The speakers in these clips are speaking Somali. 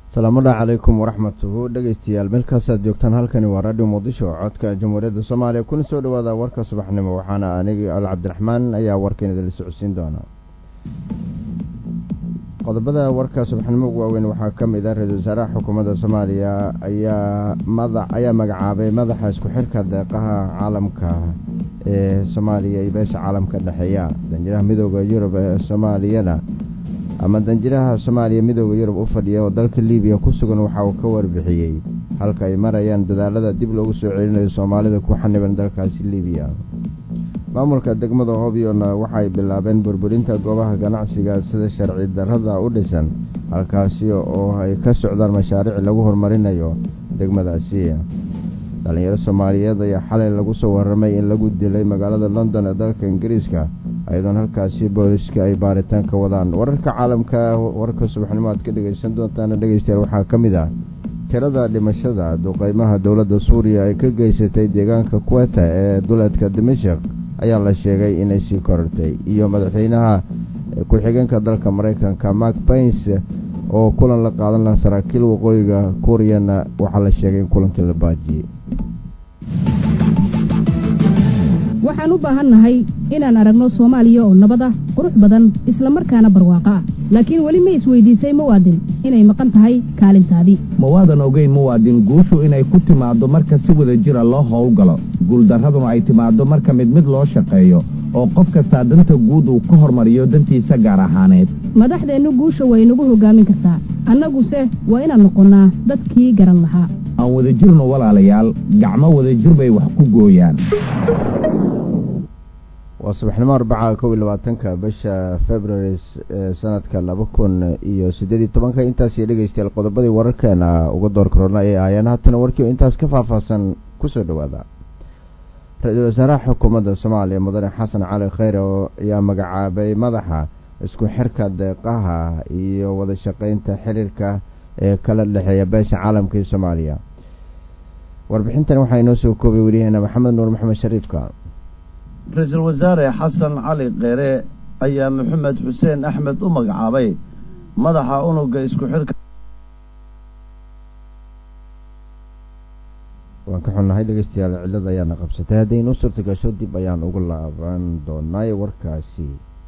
salaamullahi calaykum waraxmatuhu dhegeystayaal meelkaasaad joogtaan halkani waa radio muqdisho oo codka jamhuuriyadda soomaaliya kuna soo dhowaada warka subaxnimo waxaana anigi al cabdiraxmaan ayaa warkan idinla socodsiin doona qodobada warka subaxnimo ugu waaweyn waxaa ka mid ah ra-iisul wasaaraha xukuumadda soomaaliya ayaa mada ayaa magacaabay madaxa isku xirka deeqaha caalamka ee soomaaliya iyo beesha caalamka dhexeeya danjiraha midooda yurub ee soomaaliyana ama danjiraha soomaaliya midooda yurub u fadhiya oo dalka libiya ku sugan waxa uu ka warbixiyey halka ay marayaan dadaalada dib loogu soo celinayo soomaalida ku xaniban dalkaasi libiya maamulka degmada hobyona waxaay bilaabeen burburinta goobaha ganacsiga sida sharci darrada u dhisan halkaasi oo ay ka socdaan mashaariic lagu horumarinayo degmadaasi dhalinyaro soomaaliyeed ayaa xalay lagu soo warramay in lagu dilay magaalada london ee dalka ingiriiska ayadoon halkaasi booliska ay baaritaan ka wadaan wararka caalamka warka subaxnimo aad ka dhegeysan doontaan dhegeystayaal waxaa ka mid ah tirada dhimashada duqeymaha dowladda suuriya ay ka geysatay deegaanka kuweta ee duleedka dimashik ayaa la sheegay inay sii korortay iyo madaxweynaha ku-xigeenka dalka maraykanka mark bains oo kulan la qaadan laha saraakiil waqooyiga kuuriyana waxaa la sheegay in kulankii la baajiyey waxaan u baahannahay inaan aragno soomaaliya oo nabad ah qurux badan isla markaana barwaaqo ah laakiin weli ma isweydiisay muwaadin inay maqan tahay kaalintaadii mawaadan ogeyn muwaadin guushu inay ku timaaddo marka si wada jira loo howlgalo guuldarraduna ay timaaddo marka mid mid loo shaqeeyo oo qof kastaa danta guud uu ka hormariyo dantiisa gaar ahaaneed madaxdeennu guusha way nagu hoggaamin kartaa annaguse waa inaan noqonnaa dadkii garan lahaa aan wada jirno walaalayaal gacmo wada jir bay wax ku gooyaan waa subaxnimo arbaca kow iyo labaatanka bisha february sanadka laba kun iyo siddeed iyo tobanka intaasi dhegeystayaal qodobadii wararkeena uga door karoona ee aayaan haatana warkii oo intaas ka faahfaahsan kusoo dhowaada ra-iisul wasaaraha xukuumadda soomaaliya mudane xasan cali kheyre oo ayaa magacaabay madaxa isku xirka deeqaha iyo wada shaqeynta xiriirka ee kala dhexeeya beesha caalamka iyo soomaaliya warbixintan waxaa inoo soo koobay weliyaheena maxamed nuur maxamed shariifka ra-iisul wasaare xasan cali kheyre ayaa maxamed xuseen axmed u magacaabay madaxa unuga isku xirka waan ka xunnahay dhegeystayaal cillada ayaana qabsatay haddaynu suurta gasho dib ayaan ugu laaban doonay warkaasi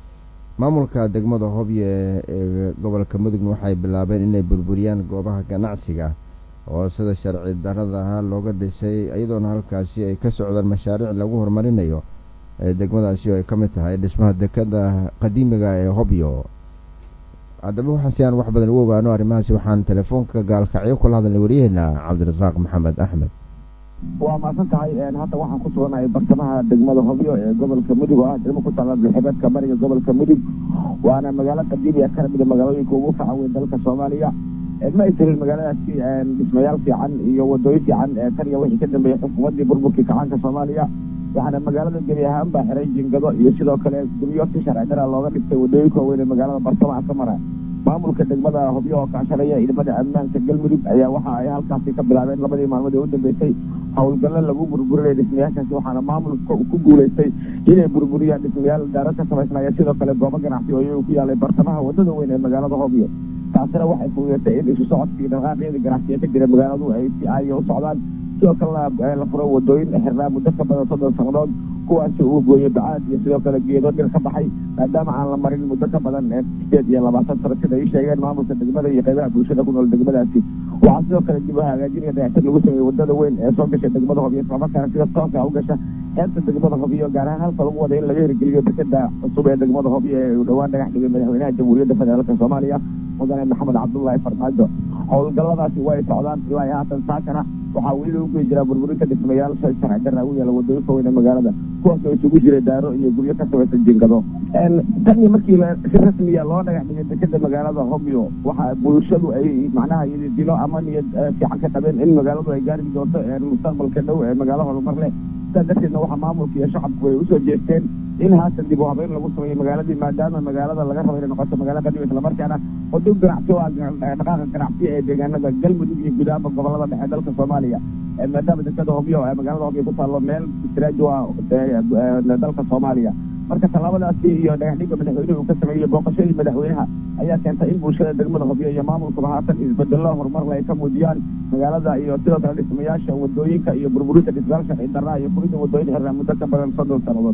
maamulka degmada hobye ee gobolka mudugna waxay bilaabeen inay burburiyaan goobaha ganacsiga oo sida sharci darradaha looga dhisay iyadoona halkaasi ay ka socdaan mashaariic lagu horumarinayo ee degmadaasi oo ay ka mid tahay dhismaha dekada qadiimiga ee hobyo haddaba waxaan si aan wax badan ugu ogaano arrimahaasi waxaan telefoonka gaalkacyo kula hadalnay waryaheena cabdirasaaq maxamed axmed waa maasan tahay hadda waxaan ku suganahay bartamaha degmada hobyo ee gobolka mudug oo ah degmo ku taala bilxibeedka bariga gobolka mudug waana magaalo qadiimi ah kana mida magaalooyinka ugu faca weyn dalka soomaaliya ma ay jirin magaaladaasi dhismayaal fiican iyo wadooyin fiican tan iyo wixii ka dambeeyey xukuumaddii burburkii kacaanka soomaaliya waxaana magaalada gebi ahaan baa xiray jingado iyo sidoo kale guryo si sharci dara looga dhigtay wadooyinka waaweyn ee magaalada bartamaha ka mara maamulka degmada hobyo oo kaashanaya ciidamada ammaanka galmudug ayaa waxa ay halkaasi ka bilaabeen labadii maalmood ee u dambeysay howlgallo lagu burburinaya dhismayaashaasi waxaana maamulka ku guulaystay inay burburiyaan dhismayaal daaro ka samaysnaya sidoo kale goobo ganacsi oo iyagu ku yaalay bartamaha wadada weyn ee magaalada hobyo taasina waxay fududeetay in isu socodkii dhaqaaqyada ganacsiga ka jira magaaladu ay si caadiya u socdaan sidoo kalena la furo wadooyin xirnaa muddo ka badan soddon sannadood kuwaasi uu gooyey bacaad iyo sidoo kale geedo dhir ka baxay maadaama aan la marin muddo ka badan sideed iyo labaatan sano sida ay sheegeen maamulka degmada iyo qaybaha bulshada ku nool degmadaasi waxaa sidoo kale dib u hagaajinaya dayactir lagu sameeyey wadada weyn ee soo gasha degmada hobyo islamarkaana sida tooska u gasha xeebta degmada hobyo gaar ahaan halka lagu wada in laga hirgeliyo dekeda cusub ee degmada hobyo ee uu dhowaan dhagax dhigay madaxweynaha jamhuuriyadda federaalka soomaaliya mudane maxamed cabdullaahi farmaajo howlgalladaasi way socdaan ilaa iyo haatan saakana waxaa weli lagu geli jiraa burburinta dhismayaal sharci darra u yaala wadooyinka weyn ee magaalada kuwaas oo isugu jiray daaro iyo guryo ka samaysan jingado tan iyo markii si rasmiya loo dhagax dhigay dekeda magaalada hobyo waxa bulshadu ay macnaha dilo ama niyad fiican ka qabeen in magaaladu ay gaari doonto mustaqbalka dhow ee magaalo horumar leh sidaa darteedna waxaa maamulka iyo shacabku ay usoo jeesteen in haatan dib u habeyn lagu sameeyo magaaladii maadaama magaalada laga rabo inay noqoto magaalo qadiim islamarkaana wado ganacsi oo ah dhaqaaqa ganacsi ee deegaanada galmudug iyo guud ahaanba gobolada dhexe dalka soomaaliya maadaama dekada hobyo magaalada hobyo ku taallo meel istiraaju ah dalka soomaaliya marka tallaabadaasi iyo dhagaxdhigga madaxweynuhu uu ka sameeyey booqashadii madaxweynaha ayaa keentay in bulshada degmada hobyo iyo maamulkuba haatan isbedello horumarle ay ka muujiyaan magaalada iyo sidoo kale dhismayaasha wadooyinka iyo burburinta dhismayaal sharci darraa iyo fulinta wadooyin xirnaa muddo ka badan soddon sannadood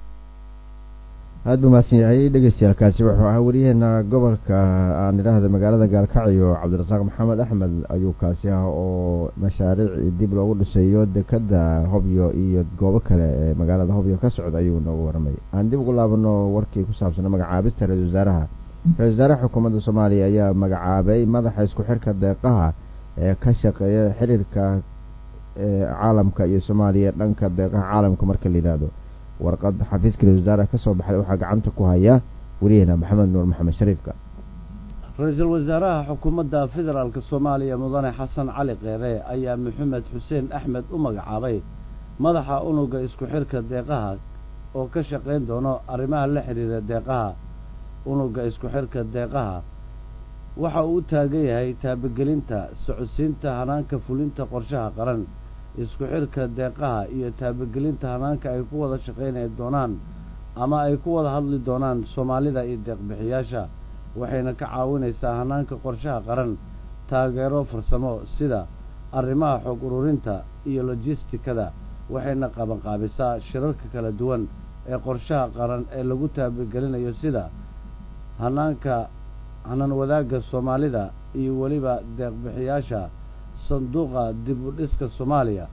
aada buu mahadsan yahay dhegeystayaalkaasi wuxuu ahaa wariyaheena gobolka aan idhaahda magaalada gaalkacyo cabdirasaaq maxamed axmed ayuu kaasi ah oo mashaariic dib loogu dhisayo dekada hobyo iyo goobo kale ee magaalada hobyo ka socda ayuu noogu waramay aan dib ugu laabano warkii ku saabsana magacaabista ra-isul wasaaraha ra-isul wasaaraha xukuumadda soomaaliya ayaa magacaabay madaxa isku xirka deeqaha ee ka shaqeeya xiriirka caalamka iyo soomaaliya dhanka deeqaha caalamka marka la yidhaahdo warqad xafiiska ra-isul wasaaraha ka soo baxday waxaa gacanta ku haya wariyaheena maxamed nuur maxamed shariifka ra-iisul wasaaraha xukuumadda federaalk soomaaliya mudane xasan cali keere ayaa maxamed xuseen axmed u magacaabay madaxa unuga isku xirka deeqaha oo ka shaqayn doono arrimaha la xidhiira deeqaha unuga isku xirka deeqaha waxa uu u taagan yahay taabagelinta socodsiinta hanaanka fulinta qorshaha qaran isku xirka deeqaha iyo taabagelinta hanaanka ay ku wada shaqaynay doonaan ama ay ku wada hadli doonaan soomaalida iyo deeqbixiyaasha waxayna ka caawinaysaa hanaanka qorshaha qaran taageero farsamo sida arrimaha xog ururinta iyo lojistikada waxayna qabanqaabisaa shirarka kala duwan ee qorshaha qaran ee lagu taabagelinayo sida hanaanka hanaan wadaagga soomaalida iyo weliba deeqbixiyaasha sanduuqa dib u dhiska soomaaliya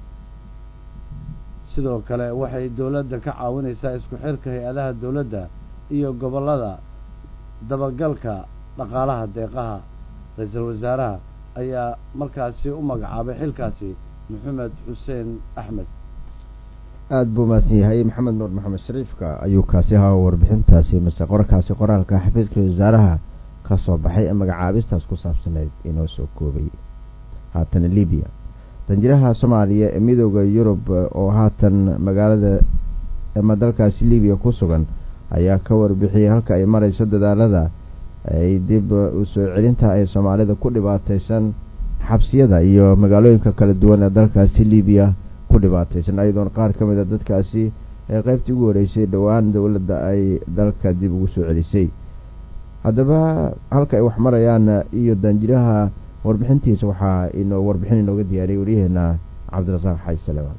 sidoo kale waxay dowladda ka caawinaysaa isku xirka hay-adaha dowladda iyo gobollada dabagalka dhaqaalaha deeqaha ra-iisul wasaaraha ayaa markaasi u magacaabay xilkaasi maxamed xuseen axmed aada buu mahadsan yahay maxamed nuur maxamed shariifka ayuu kaasi ahaa warbixintaasi mase qorarkaasi qoraalka xafiiska wasaaraha ka soo baxay ee magacaabistaas ku saabsaneyd inoo soo koobay haatan libiya danjiraha soomaaliya ee midooda yurub oo haatan magaalada ama dalkaasi libiya ku sugan ayaa ka warbixiyey halka ay marayso dadaalada ay dib u soo celinta ay soomaalida ku dhibaataysan xabsiyada iyo magaalooyinka kala duwan ee dalkaasi libiya ku dhibaataysan ayadoona qaar ka mid a dadkaasi ee qeybtii ugu horeysay dhowaan dowladda ay dalka dib ugu soo celisay haddaba halka ay wax marayaan iyo danjiraha warbixintiisa waxaa inoo warbixin inooga diyaariyay waryaheena cabdirasaaq xaji salemaan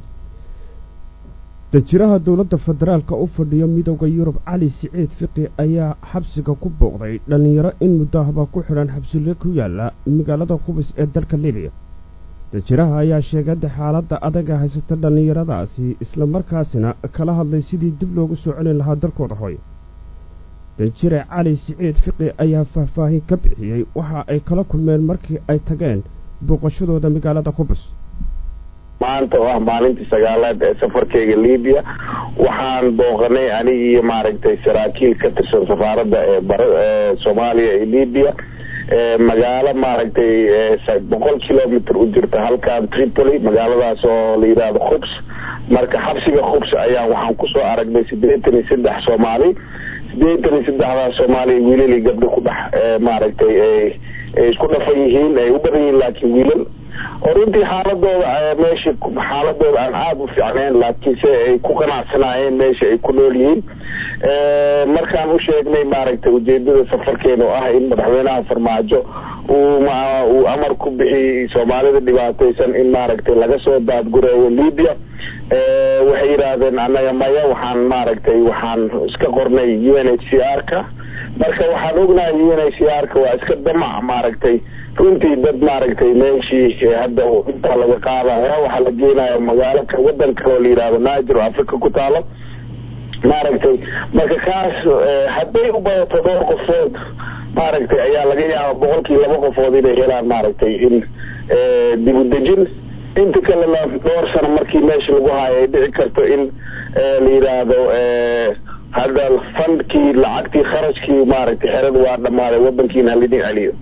danjiraha dowladda federaalka u fadhiyo midooda yurub cali siciid fiqi ayaa xabsiga ku booqday dhallinyaro in muddahaba ku xidhan xabsile ku yaala magaalada qubis ee dalka libiya danjiraha ayaa sheegada xaaladda adaga haysata dhallinyaradaasi islamarkaasina kala hadlay sidii dib loogu soo celin lahaa dalkooda hooy danjire cali siciid fiqi ayaa faahfaahin ka bixiyey waxa ay kala kulmeen markii ay tageen booqashadooda magaalada qubus maanta oo ah maalintii sagaalaad ee safarkeyga libiya waxaan booqanay aniga iyo maaragtay saraakiil ka tirsan safaaradda ee bara ee soomaaliya iyo libiya magaalo maaragtay boqol kilomitr u jirta halkan tripoli magaaladaas oo la yidhaahdo khubs marka xabsiga khubs ayaa waxaan kusoo aragnay siddeetan iyo saddex soomaali siddeetan iyo saddexdaas soomaaliya wiilal iyo gabdho ku dhex maaragtay ay isku dhafan yihiin ay u badan yihiin laakiin wiilal oo runtii xaaladooda meesha xaaladooda aan aada u fiicnayn laakiinse ay ku qanacsanaayeen meesha ay ku nool yihiin markaan u sheegnay maaragtay ujeedada safarkeena oo ah in madaxweynaha farmaajo uu uu amar ku bixiyey soomaalida dhibaataysan in maaragtay laga soo daadgureeyo libya waxay yidhaahdeen annaga maya waxaan maaragtay waxaan iska qornay u n h c r ka marka waxaan ognahay u n h c r ka waa iska damac maaragtay runtii dad maaragtay meeshii hadda intaa laga qaadaya waxaa la geenaya magaalo wadan kale oo la yidhahdo niger oo africa ku taalo maaragtay marka kaas hadday u badato dhowr qofood maaragtay ayaa laga yaaba boqolkii laba qofood inay helaan maaragtay in dib u dejin inta kalena dhowr sano markii meesha lagu haayo ay dhici karto in la yidhaahdo hadda fandkii lacagtii kharashkii maaragtay xerada waa dhamaaday wadankiina halidin celiyo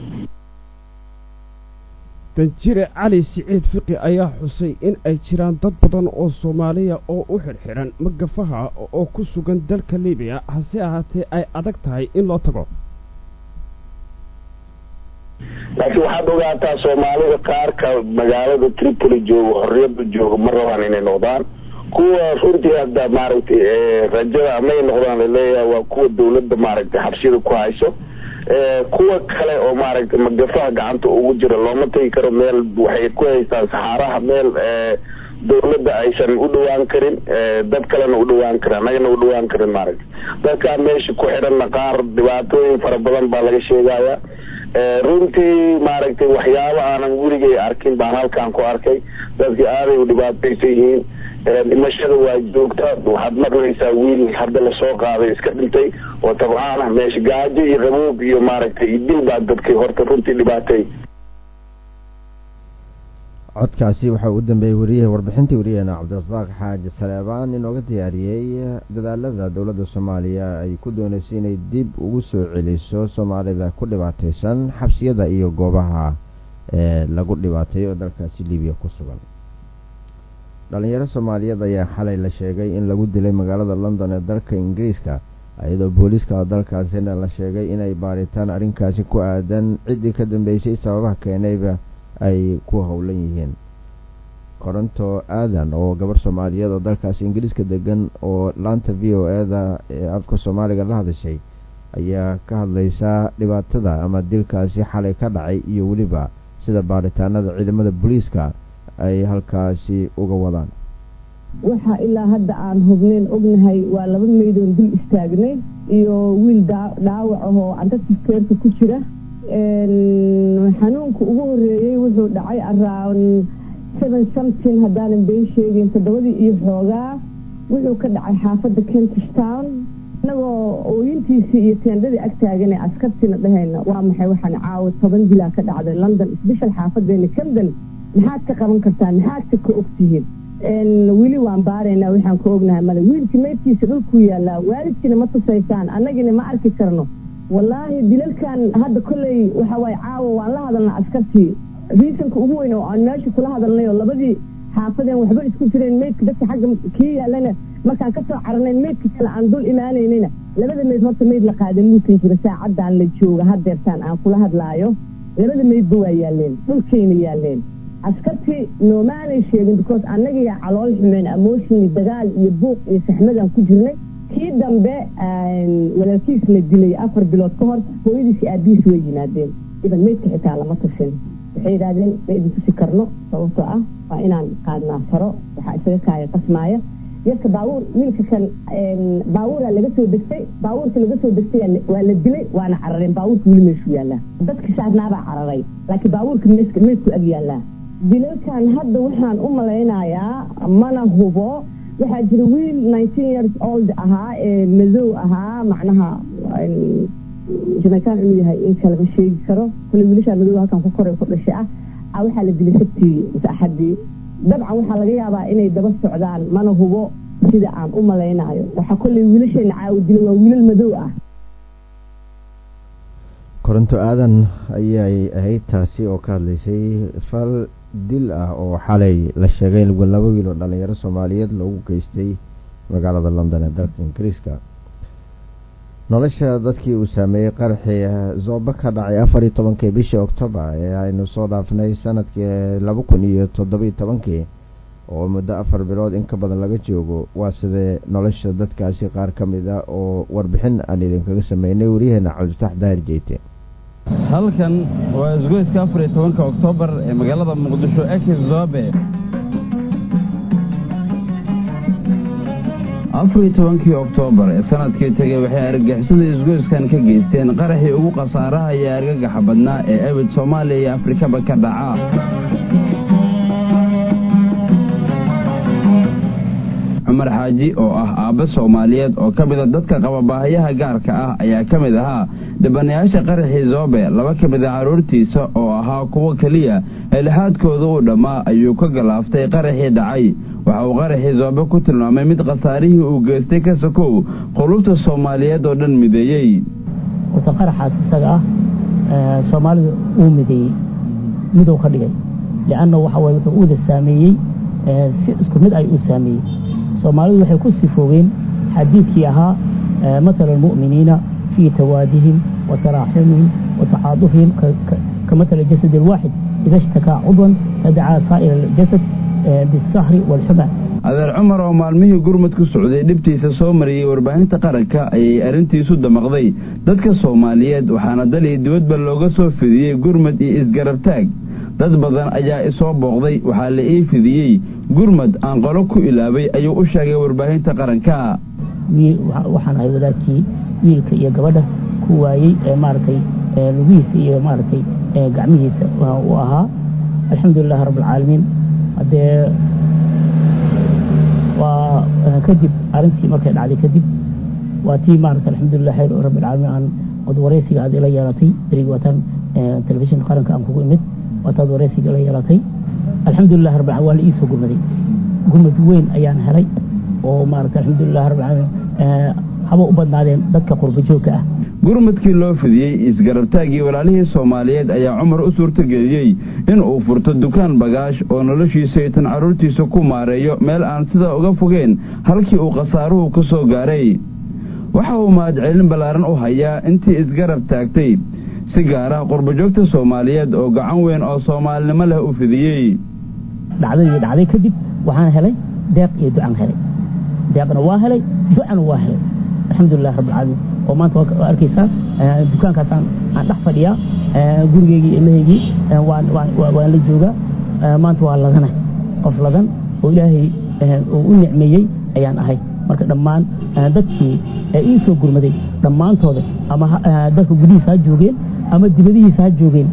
danjire cali siciid fiqi ayaa xusay in ay jiraan dad badan oo soomaaliya oo u xidhxidhan magafaha oo ku sugan dalka libiya hase ahaatee ay adag tahay in loo tago laakiin waxaad ogaataa soomaalida qaarka magaalada tripoli jooga xorriyadda jooga ma rabaan inay noqdaan kuwa runtii hadda maaragtay rajada amay noqdaan laleeyahay waa kuwa dawladda maaragtay xabsiyada ku hayso kuwa kale oo maaragtay magafaha gacanta ugu jira looma tegi karo meel waxay ku haystaan saxaaraha meel dawladda aysan u dhawaan karin dad kalena u dhawaan karin annagana u dhawaan karin maaragtay dadkaa meesha ku xidhanna qaar dhibaatooyin fara badan baa laga sheegaya runtii maaragtay waxyaabo aanan weligay arkin baan halkaan ku arkay dadki aaday u dhibaataysan yihiin dhimashada waa joogta waxaad maqlaysaa wiil hadda lasoo qaaday iska dhintay oo tabcaan ah meesha gaajo iyo qaboob iyo maaragtay iyo dil baa dadkii horta runtii dhibaatay codkaasi waxaa u dambeeyey wariyaha warbixintii wariyaheena cabdirasaaq xaaji saleebaan inooga diyaariyey dadaalada dowladda soomaaliya ay ku dooneysay inay dib ugu soo celiso soomaalida ku dhibaateysan xabsiyada iyo goobaha ee lagu dhibaateeyo oo dalkaasi libiya ku sugan dhalinyaro soomaaliyeed ayaa xalay la sheegay in lagu dilay magaalada london ee dalka ingiriiska iyadoo booliiska dalkaasina la sheegay inay baaritaan arrinkaasi ku aadan ciddii ka dambeysay sababaha keenayba ay ku howlan yihiin koronto aadan oo gabar soomaaliyeed oo dalkaasi ingiriiska degan oo laanta v o e da ee afka soomaaliga la hadashay ayaa ka hadlaysaa dhibaatada ama dilkaasi xalay ka dhacay iyo weliba sida baaritaanada ciidamada booliiska ay halkaasi uga wadaan waxaa ilaa hadda aan hubnayn ognahay waa laba maydoon dul istaagnay iyo wiil dhaawac ahoo antasifkeerka ku jira xanuunka ugu horeeyey wuxuu dhacay around seven something haddaanan been sheegin toddobadii iyo xoogaa wuxuu ka dhacay xaafadda kentish town inagoo ooyintiisii iyo teendhadii ag taagane askartiina dhahayna waa maxay waxaan caawa toban dilaa ka dhacday london sbeshal xaafadeena camden maxaad ka qaban kartaan maxaadka ka ogtihiin weli waan baaraynaa waxaan ka ognahay male wiilkii maydkiisa dhulkuu yaallaa waalidkiina ma tusaysaan annagina ma arki karno wallaahi dilalkan hadda kolley waxa waaye caawa waan la hadalnaa askartii riisanka ugu weyn oo aan meesha kula hadalnay oo labadii xaafadeen waxba isku jireen meydka dadka xagga kii yaallana markaan ka soo caranayn meydka kale aan dul imaanaynayna labada meyd horta meyd la qaadan muusan jiro saacadaan la jooga hadeertaan aan kula hadlaayo labada meydba waa yaaleen dhulkayna yaaleen askartii noomaanay sheegin because annagiyaa calool xumeen amooshin dagaal iyo buuq iyo saxmadaan ku jirnay kii dambe walaalkiis la dilay afar bilood ka hor hooyadiisi aabihiis way yimaadeen iban meydka xitaa lama tusin waxay yidhahdeen ma idin tusi karno sababtoo ah waa inaan qaadnaa faro waxaa isaga kaaya qasmaaya yarka baabuur wiilka kan baabuuraa laga soo degtay baabuurka laga soo degtay waa la dilay waana carareen baabuurka weli meeshuu yaallaa dadka saarnaabaa cararay laakiin baabuurka meydku ag yaallaa dilalkan hadda waxaan u malaynayaa mana hubo waxaa jira wiil nineteen years old ahaa ee madow ahaa macnaha jamaican inuu yahay in kalama sheegi karo kule wiilashaa madow halkan ku koray ku dhashay ah a waxaa la dilay sabtii mise axadii dabcan waxaa laga yaabaa inay daba socdaan mana hubo sida aan u malaynayo waxaa kolley wiilasheena caawa dilay waa wiilal madow ah koronto aadan ayay ahayd taasi oo ka hadlaysay fal dil ah oo xalay la sheegay in laba wiil oo dhalinyaro soomaaliyeed loogu geystay magaalada london ee dalka ingiriiska nolosha dadkii uu saameeyey qaraxii zoobe ka dhacay afar iyo tobankii bishii octoobar ee aynu soo dhaafnay sanadkii laba kun iyo toddobiyo tobankii oo muddo afar bilood in ka badan laga joogo waa sidee nolosha dadkaasi qaar ka mid a oo warbixin aan idinkaga sameynay waryaheena cabdifatax daahir jeyte halkan waa isgoyska afar iyo tobanka oktoobar ee magaalada muqdisho ekis zobe afar iyo tobankii oktoobar ee sanadkii tegey waxay argagixisada isgoyskan ka geysteen qaraxii ugu khasaaraha iyo argagaxa badnaa ee ebid soomaaliya iyo afrikaba ka dhaca cumar xaaji oo ah aabbe soomaaliyeed oo ka mida dadka qaba baahayaha gaarka ah ayaa ka mid ahaa dhibanayaasha qaraxii zoobe laba ka mida carruurtiisa oo ahaa kuwo keliya helixaadkooda uu dhammaa ayuu ka galaaftay qaraxii dhacay waxa uu qaraxii zoobe ku tilmaamay mid khasaarihii uu geystay ka sokow qulubta soomaaliyeed oo dhan mideeyey wata qaraxaas isaga ah soomaalidu uu mideeyey miduu ka dhigay lianna waxa waye wuxuu uuda saameeyey si isku mid ay u saameeyey soomaalidu waxay ku sifoogeen xadiidkii ahaa matala almu'miniina fii tawaadihim wa taraaxumihim wa tacaadufihim ka matala jasad alwaaxid ida ishtakaa cudwan tadacaa saa'ir aljasad bisahri waalxuma adeer cumar oo maalmihii gurmud ku socday dhibtiisa soo mariyey warbaahinta qaranka ayay arrintiisu damaqday dadka soomaaliyeed waxaana dal iyo dibadba looga soo fidiyey gurmud iyo isgarabtaag dad badan ayaa isoo booqday waxaa la ii fidiyey gurmud aan qolo ku ilaabay ayuu u sheegay warbaahinta qaranka waxaan ahay wadaadkii wiilka iyo gabadha ku waayey ee maaragtay lugihiisa iyo maaragtay gacmihiisa u ahaa alxamdulilahi rabbilcaalamiin haddee waa kadib arrintii markay dhacday kadib waa tii maarata alxamdulilah xayr rabbilcaalamiin aan od wareysiga aad ila yeelatay darigi waataan telefishinka qaranka aan kugu imid waataad wareysiga ila yeelatay alxamdulilah rabbil waa la ii soo gurmaday gurmad weyn ayaan helay oo maarata alxamdulilah rabbilcaalamiin haba u badnaadeen dadka qurba joogka ah gurmadkii loo fidiyey isgarabtaaggii walaalihii soomaaliyeed ayaa cumar u suurtageliyey in uu furto dukaan bagaash oo noloshiisa iyo tan carruurtiisa ku maareeyo meel aan sidaa uga fogeen halkii uu khasaaruhu ka soo gaaray waxa uu mahadcelin ballaaran u hayaa intii isgarab taagtay si gaara qurbajoogta soomaaliyeed oo gacan weyn oo soomaalinimo leh u fidiyey dhacdadii dhacday kadib waxaan helay deeq iyo ducaan helay deeqna waa helay ducana waa helay alxamdulilah rabbilcaalamiin oo maanta waa arkaysaa dukaankaasaan aan dhex fadhiyaa gurigeygii ilmahaygii waan la joogaa maanta waa ladana qof ladan oo ilaahay uu u nicmeeyey ayaan ahay marka dhammaan dadkii ii soo gurmaday dhammaantooda ama dalka gudihiisa ha joogeen ama dibadihiisa ha joogeen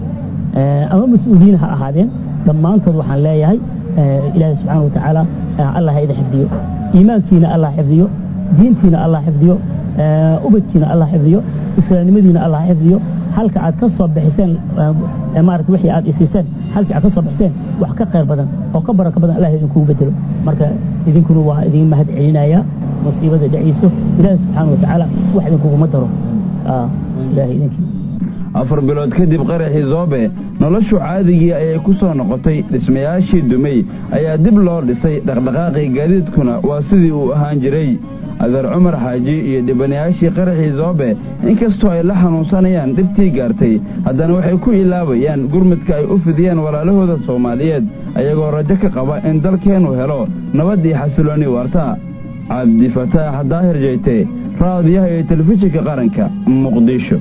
ama mas-uuliyiin ha ahaadeen dhammaantood waxaan leeyahay ilaahay subxaana watacaala allah ha idin xifdiyo iimaankiina allah xifdiyo diintiina allah xifdiyo ubadkiina allah xifdiyo islaamnimadiina allah xifdiyo halka aad ka soo bixiseen maarata wixii aad isiiseen halkii aad ka soo bixiseen wax ka khayr badan oo ka barako badan allah idinkugu bedelo marka idinkuna waa idin mahad celinaya musiibada dhacayso ilaahi subxaana watacaala wax idinkuguma daro ilaahay idinkii afar bilood kadib qaraxii zoobe noloshu caadigii ayay ku soo noqotay dhismayaashii dumay ayaa dib loo dhisay dhaqdhaqaaqii gaadiidkuna waa sidii uu ahaan jiray adeer cumar xaaji iyo dhibanayaashii qaraxii zoobe inkastoo ay la xanuunsanayaan dhibtii gaartay haddana waxay ku ilaabayaan gurmudka ay u fidiyeen walaalahooda soomaaliyeed ayagoo rajo ka qaba in dalkeennu helo nabad iyo xasiloonni waarta cabdifataax daahir jeyte raadiyaha iyo telefishinka qaranka muqdisho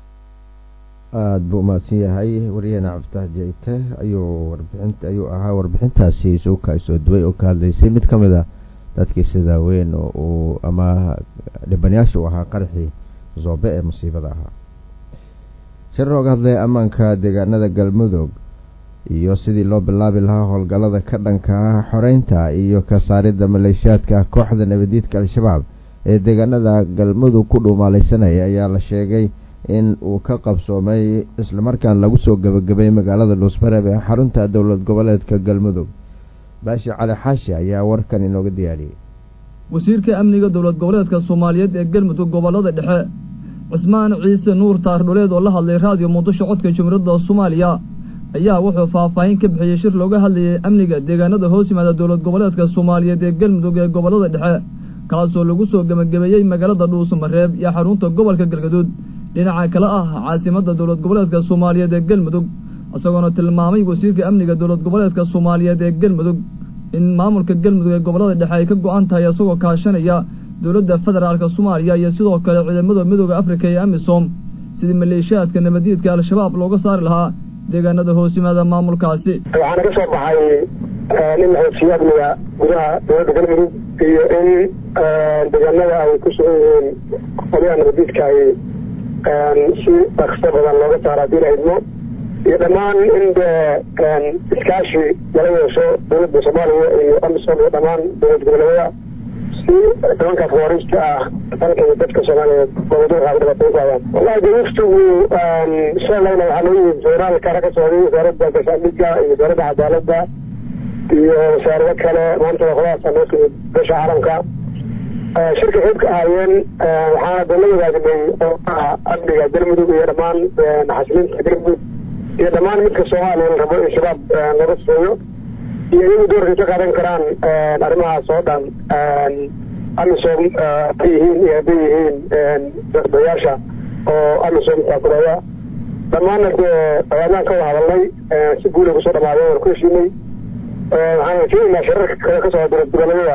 aada buu umahadsan yahay waryaheena cabditax jeyte ayuu warbixint ayuu ahaa warbixintaasi suuka soo duway oo ka hadlaysay mid ka mid a dadkii sidaa weyn oo uu ama dhibanayaasha u ahaa qaraxii zoobe ee musiibada ahaa shir looga hadlaya ammaanka deegaanada galmudug iyo sidii loo bilaabi lahaa howlgallada ka dhanka ah xoreynta iyo ka saaridda maleeshiyaadka kooxda nabadiidka al-shabaab ee deegaanada galmudug ku dhuumaalaysanaya ayaa la sheegay in uu ka qabsoomay islamarkaan lagu soo gebagabay magaalada dhuusmareeb ee xarunta dowlad goboleedka galmudug baashi cali xaashi ayaa warkan inooga diyaariyey wasiirka amniga dowlad goboleedka soomaaliyeed ee galmudug gobollada dhexe cismaan ciise nuur taardhuleed oo la hadlay raadiyo muqdisho codka jumhuuriyadda soomaaliya ayaa wuxuu faahfaahin ka bixiyey shir looga hadlayay amniga deegaanada hoos yimaada dowlad goboleedka soomaaliyeed ee galmudug ee gobollada dhexe kaasoo lagu soo gebagabeeyey magaalada dhuusamareeb iyo xarunta gobolka galgaduud dhinaca kale ah caasimadda dowlad goboleedka soomaaliyeed ee galmudug isagoona tilmaamay wasiirka amniga dowlad goboleedka soomaaliyeed ee galmudug in maamulka galmudug ee gobollada dhexe ay ka go-an tahay isagoo kaashanaya dowladda federaalka soomaaliya iyo sidoo kale ciidamada midooda afrika ee amisom sidii maleeshiyaadka nabadiidka al-shabaab looga saari lahaa deegaanada hoos yimaada maamulkaasi waxaana ka soo baxay nin xoogsiyo amniga gudaha dowladda galmudug iyo in deegaanada ay ku sugan yihiin qolyaha nabadiidka ay si dhaqso badan looga saaro haddii la idmo iyo dhammaan in dee iskaashi lala yeesho dowladda soomaaliya iyo amisom iyo dhammaan dowlad goboleedyada si nimankaas waariista ah dalka iyo dadka soomaaliyeed goboduurka ay dhibaatay ku hayaan wallahi de waftigu shalayna waxaa loo yimid federaalka ka socday wasaaradda gaashaandhigga iyo wasaaradda cadaaladda iyo wasaarado kale maanta qoladaasa noo timid beesha caalamka shirka qayb ka ahaayeen waxaana dee la wadaagnay qoomaha amniga galmudug iyo dhammaan xasilinta galmudug iyo dhammaan midka soomaaliya la rabo in shabaab laga sifeeyo iyo iyagu doorkay ka qaadan karaan arrimahaas oo dhan amisom haday yihiin iyo hadday yihiin dayaasha oo amisom taakuleeya dhammaanna dee ayaadaan ka wada hadalnay si guula kusoo dhamaadeen waan ku heshiinay waxaan keenaynaa shirarka kale ka socda dowlad goboleedyada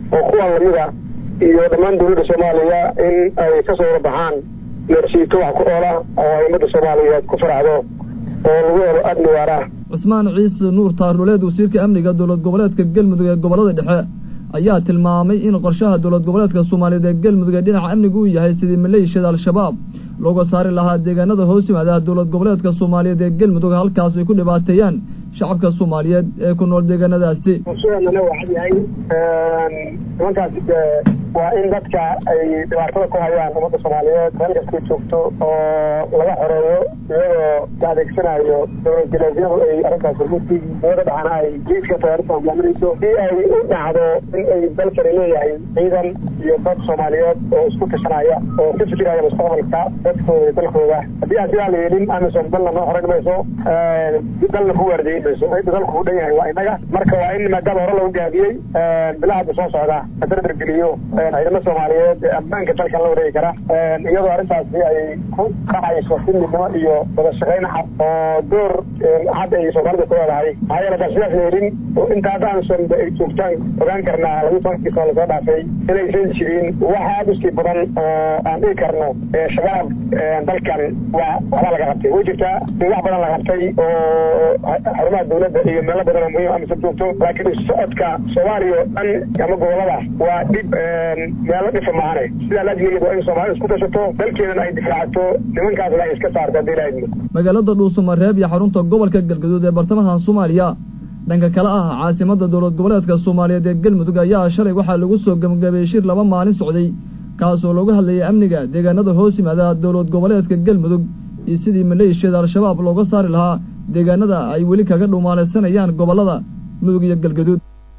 oo kuwan lamida iyo dhammaan dowladda soomaaliya in ay kasoo wada baxaan neersiito wax ku oola oo ay ummadda soomaaliyeed ku faraxdo oo lagu helo amni waara cusmaan ciise nuur taarnuleed wasiirka amniga dowlad goboleedka galmudug ee gobolada dhexe ayaa tilmaamay in qorshaha dowlad goboleedka soomaaliyeed ee galmudug ee dhinaca amniga uu yahay sidii maleeshiyada al-shabaab looga saari lahaa deegaanada hoos yimaada dowlad goboleedka soomaaliyeed ee galmudug halkaas ay ku dhibaateeyaan shacabka soomaaliyeed ee ku nool deegaanadaasi usuganana waxaa yahay nimankaasi dee waa in dadka ay dhibaatada ku hayaan ummadda soomaaliyeed meel kastay joogto oo laga xoreeyo iyagoo la adeegsanayo dowlad galaasyadu ay arrintaas hormuudkii dowladda dhexana ay jiiska tayaarista hogaaminayso si ay u dhacdo in ay dalkani leeyahay ciidan iyo dad soomaaliyeed oo isku tashanaya oo ka fikiraya mustaqbalka dadkooda iyo dalkooda haddii aan sidaa la yeelin amisom dalna noo xoreyn mayso dalna ku waardiyeyn mayso cidda dalku u dhan yahay waa inaga marka waa in maadaama hore lagu gaabiyey bilaha hadda soo socda la dardargeliyo ciidamo soomaaliyeed ee ammaanka dalkan la wareegi kara iyadoo arrintaasi ay ku dhacayso si midnimo iyo wada shaqayn cad oo door hadda ay soomaalida ku leedahay maxaa yeele bal sidaas la helin inta hadda amsom ay joogtaan ogaan karnaa lagu tobankii soo lasoo dhaafay inaysan jirin wax aada u sii badan oo aan dhigi karno shabaab dalkan waa waxbaa laga qabtay way jirtaa in wax badan la qabtay oo xarumaha dowladda iyo meelo badan oo muhiim amsom joogto laakiin isu socodka soomaaliya oo dhan ama gobolada waa dhib meelo dhifa maahane sidaa laajligeed waa in soomaalida isku tashato dalkeedana ay difaacato nimankaasna ay iska saarto haddii ilaahidmo magaalada dhuusamareeb iyo xarunta gobolka galgaduud ee bartamaha soomaaliya dhanka kale ah caasimada dowlad goboleedka soomaaliyeed ee galmudug ayaa shalay waxaa lagu soo gebagabeeyey shir laba maalin socday kaasoo looga hadlayay amniga deegaanada hoos yimaada dowlad goboleedka galmudug iyo sidii maleeshiyada al-shabaab looga saari lahaa deegaanada ay weli kaga dhumaalaysanayaan gobolada mudug iyo galgaduud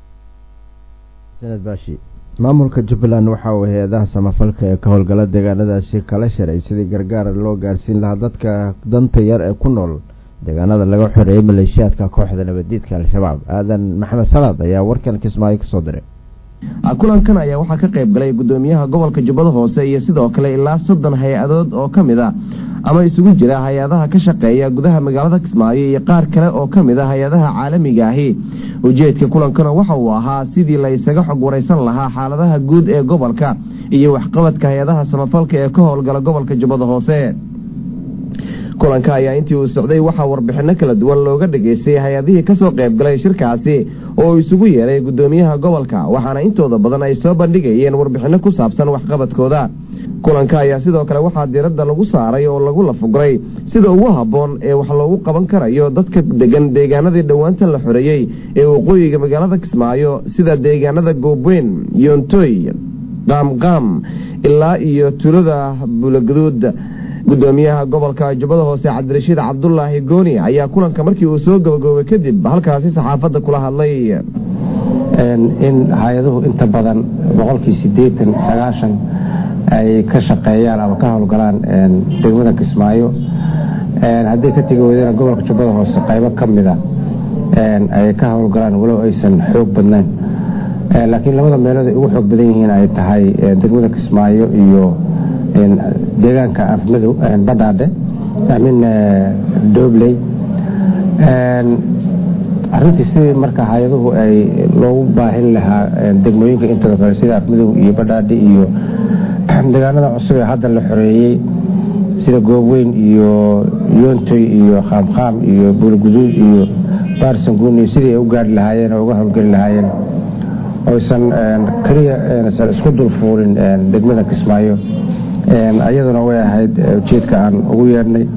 sanad baashi maamulka jubbaland waxa uu hay-adaha samafalka ee ka howlgala deegaanadaasi kala sharay sidii gargaar loo gaarsiin lahaa dadka danta yar ee ku nool deegaanada laga xoreeyey maleeshiyaadka kooxda nabadiidka al-shabaab aadan maxamed salaad ayaa warkan kismaayo kasoo diray kulankan ayaa waxaa ka qayb galay gudoomiyaha gobolka jubbada hoose iyo sidoo kale ilaa soddon hay-adood oo ka mid a ama isugu jira hay-adaha ka shaqeeya gudaha magaalada kismaayo iyo qaar kale oo ka mid a hay-adaha caalamiga ahi ujeedka kulankana waxa uu ahaa sidii la isaga xog waraysan lahaa xaaladaha guud ee gobolka iyo waxqabadka hay-adaha samafalka ee ka howlgala gobolka jubbada hoose kulanka ayaa intii uu socday waxaa warbixinno kala duwan looga dhageystay hay-adihii kasoo qaybgalay shirkaasi oo isugu yeeray gudoomiyaha gobolka waxaana intooda badan ay soo bandhigayeen warbixinno ku saabsan waxqabadkooda kulanka ayaa sidoo kale waxaa diiradda lagu saaray oo lagu lafuguray sida ugu habboon ee wax loogu qaban karayo dadka degan deegaanadii dhowaantan la xoreeyey ee waqooyiga magaalada kismaayo sida deegaanada goobweyn yoontoy qaamqaam ilaa iyo tulada buulaguduud gudoomiyaha gobolka jubbada hoose cabdirashiid cabdulaahi gooni ayaa kulanka markii uu soo gabagaboobay kadib halkaasi saxaafadda kula hadlay in hay-aduhu inta badan boqolkii siddeetan sagaashan ay ka shaqeeyaan ama ka howlgalaan degmada kismaayo haddii ka tegi weydana gobolka jubbada hoose qaybo ka mida ay ka howlgalaan walow aysan xoog badnayn laakiin labada meelood ay ugu xoog badan yihiin ay tahay degmada kismaayo iyo deegaanka afmadow badhaadhe amin doobley arintii sidii marka hay-aduhu ay loogu baahin lahaa degmooyinka intooda kale sida afmadow iyo badhaadhe iyo deegaanada cusub ee hadda la xoreeyey sida goobweyn iyo yoontoy iyo khaamkhaam iyo buulguduud iyo baarsanguuni sidii ay u gaari lahaayeen oo uga howlgeli lahaayeen oysan keliya san isku dulfuulin degmada kismaayo iyaduna way ahayd ujeedka aan ugu yeedhnay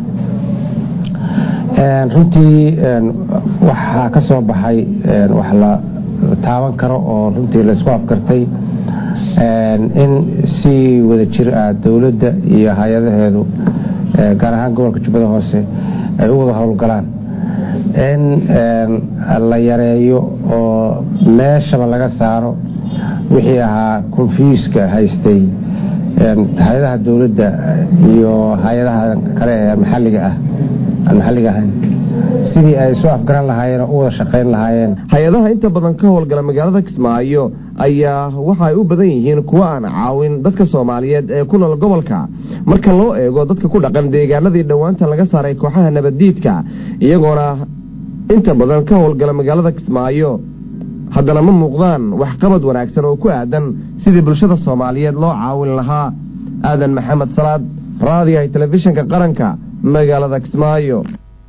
runtii waxaa ka soo baxay wax la taaban karo oo runtii laisku afkartay in si wada jir ah dowladda iyo hay-adaheedu gaar ahaan gobolka jubbada hoose ay u wada howlgalaan in la yareeyo oo meeshaba laga saaro wixii ahaa konfuuska haystay hay-adaha dowladda iyo hay-adaha kale ee maxalliga ah aan maxalliga ahayn sidii ay isu afgaran lahaayeen oo u wada shaqayn lahaayeen hay-adaha inta badan ka howlgala magaalada kismaayo ayaa waxaay u badan yihiin kuwo aan caawin dadka soomaaliyeed ee ku nool gobolka marka loo eego dadka ku dhaqan deegaanadii dhowaanta laga saaray kooxaha nabaddiidka iyagoona inta badan ka howlgala magaalada kismaayo haddana ma muuqdaan waxqabad wanaagsan oo ku aadan sidii bulshada soomaaliyeed loo caawin lahaa aadan maxamed salaad raadiyahay telefishinka qaranka magaalada kismaayo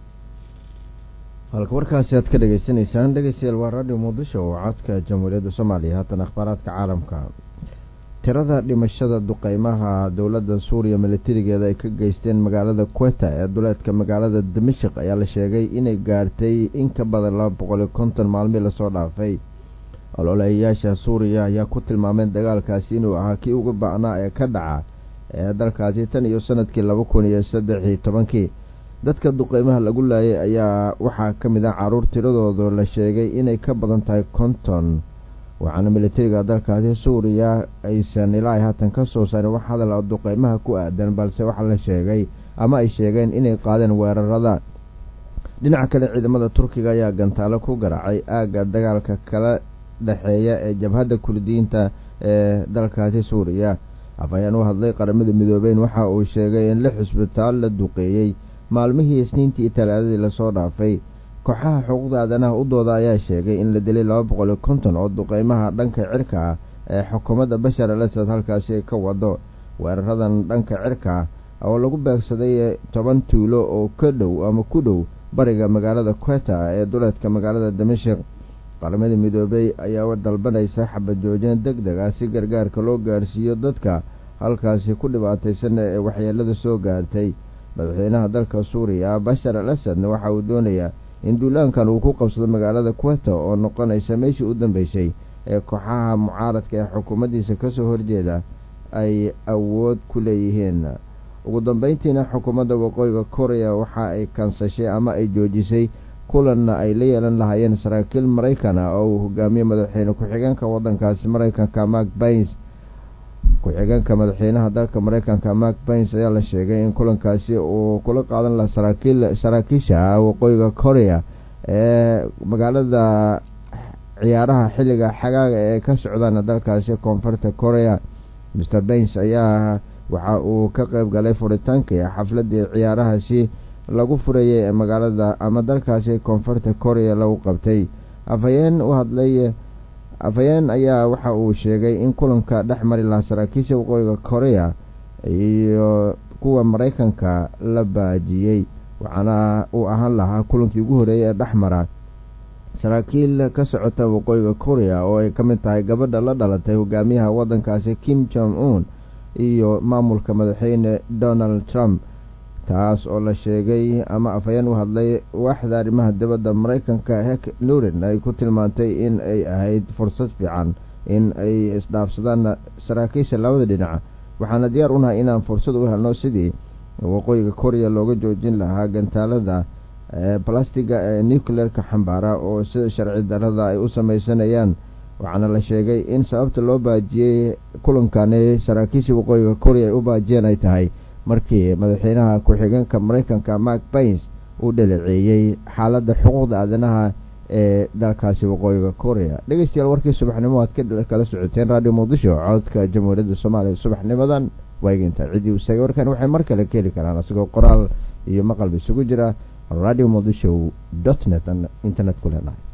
halka warkaasi aad ka dhegaysanaysaan dhegeystayaal waa radio muqdisho oo codka jamhuuriyadda soomaaliya haatan akhbaaraadka caalamka tirada dhimashada duqeymaha dowladda suuriya milatarigeeda ay ka geysteen magaalada queta ee duleedka magaalada dimashik ayaa la sheegay inay gaartay in ka badan laba boqol iyo konton maalmii lasoo dhaafay ololayayaasha suuriya ayaa ku tilmaameen dagaalkaasi inuu ahaa kii ugu ba'naa ee ka dhaca ee dalkaasi tan iyo sanadkii laba kun iyo saddex iyo tobankii dadka duqeymaha lagu laayay ayaa waxaa ka mid ah caruur tiradooda la sheegay inay ka badan tahay konton waxaana militariga dalkaasi suuriya aysan ilaa haatan ka soo saarin wax hadal oo duqeymaha ku aadan balse waxaa la sheegay ama ay sheegeen inay qaadeen weerarada dhinaca kale ciidamada turkiga ayaa gantaalo ku garaacay aagga dagaalka kala dhexeeya ee jabhadda kurdiyiinta ee dalkaasi suuriya afhayeen u hadlay qaramada midoobeyn waxa uu sheegay in lix cusbitaal la duqeeyey maalmihii isniintii iyo talaadadii lasoo dhaafay kooxaha xuquuqda aadanaha u dooda ayaa sheegay in la dilay laba boqol iyo konton oo duqeymaha dhanka cirka ah ee xukuumadda bashar al asad halkaasi ka wado weeraradan dhanka cirka ah oo lagu beegsaday toban tuulo oo ka dhow ama ku dhow bariga magaalada queta ee duleedka magaalada damashik qaramada midoobey ayaa dalbanaysa xabad joojin deg deg ah si gargaarka loo gaarsiiyo dadka halkaasi ku dhibaataysan ee waxyeelada soo gaartay madaxweynaha dalka suuriya bashar al asadna waxa uu doonayaa in duulaankan uu ku qabsado magaalada queta oo noqonaysa meeshii u dambeysay ee kooxaha mucaaradka ee xukuumaddiisa kasoo horjeeda ay awood ku leeyihiin ugu dambeyntiina xukuumadda waqooyiga korea waxa ay kansashay ama ay joojisay kulanna ay la yeelan lahaayeen saraakiil maraykana oo uu hogaamiye madaxweyne ku-xigeenka waddankaasi maraykanka mark bains ku-xigeenka madaxweynaha dalka maraykanka mark bains ayaa la sheegay in kulankaasi uu kula qaadan laha saraakiil saraakiisha waqooyiga korea ee magaalada ciyaaraha xilliga xagaaga ee ka socdaan dalkaasi koonfurta korea mr bains ayaa waxa uu ka qeyb galay furitaankii xafladii ciyaarahaasi lagu furayay ee magaalada ama dalkaasi koonfurta korea lagu qabtay afhayeen u hadlay afhayeen ayaa waxa uu sheegay in kulanka dhex mari lahaa saraakiisha waqooyiga korea iyo kuwa maraykanka la baajiyey waxaana uu ahaan lahaa kulankii ugu horeeyay ee dhex mara saraakiil ka socota waqooyiga korea oo ay ka mid tahay gabadha la dhalatay hogaamiyaha waddankaasi kim jong un iyo maamulka madaxweyne donald trump taas oo la sheegay ama afhayeen u hadlay waaxda arrimaha dibadda maraykanka hek nurin ay ku tilmaantay in ay ahayd fursad fiican in ay isdhaafsadaan saraakiisha labada dhinac waxaana diyaar unahay inaan fursad u helno sidii waqooyiga korea looga joojin lahaa gantaalada balastiga ee nucleerka xambaara oo sida sharci darada ay u sameysanayaan waxaana la sheegay in sababta loo baajiyey kulankani saraakiisha waqooyiga korea ay u baajiyeen ay tahay markii madaxweynaha ku-xigeenka maraykanka mark bains uu dhaleeceeyey xaaladda xuquuqda aadanaha ee dalkaasi waqooyiga korea dhegeystayaal warkii subaxnimo aad kala socoteen radio muqdisho codka jamhuuriyadda soomaaliya subaxnimadan waageynta ciddii u saagay warkan waxay mar kale ka heli karaan isagoo qoraal iyo maqalba isugu jira radio muqdisho dot net internet ku leenahay